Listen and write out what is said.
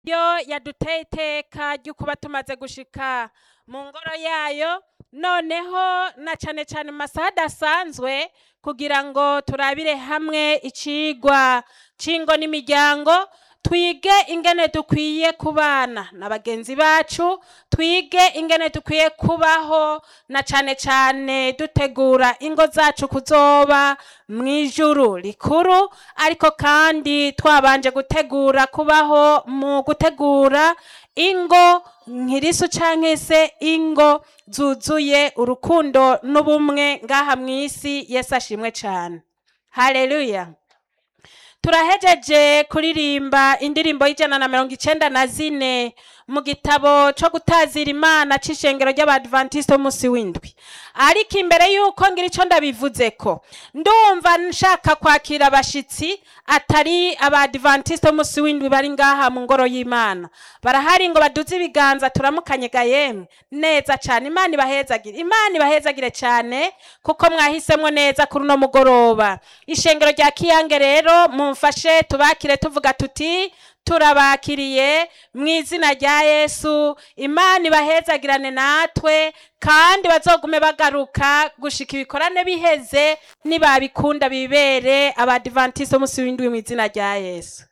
yo yaduteye iteka ryo kuba tumaze gushika mu ngoro yayo noneho na cane cane mu masaha adasanzwe kugira ngo turabire hamwe icigwa c'ingo n'imiryango twige ingene dukwiye kubana na bagenzi bacu twige ingene dukwiye kubaho na cane cane dutegura ingo zacu kuzoba mw'ijuru rikuru ariko kandi twabanje gutegura kubaho mu gutegura ingo nkirisu canke se ingo zuzuye urukundo n'ubumwe ngaha mw'isi yesu ashimwe cane haleluya turahejeje kuririmba indirimbo y'ijana na mirongo icenda na zine mu gitabo co gutazira imana c'ishengero ry'abadventiste b'umunsi w'indwi ariko imbere y'uko ngira ico ndabivuzeko ndumva nshaka kwakira abashitsi atari abadventiste b'umunsi w'indwi bari ngaha mu ngoro y'imana barahari ngo baduze ibiganza turamukanye ga yemwe neza cane imana ibahezagire imana ibahezagire cane kuko mwahisemwo neza kuri uno mugoroba ishengero rya kiyange rero mumfashe tubakire tuvuga tuti turabakiriye mu izina rya yesu imana ibahezagirane natwe kandi bazogume bagaruka gushika ibikorane biheze nibabikunda bibere abadivantiste b'umunsi w'indwi mu izina rya yesu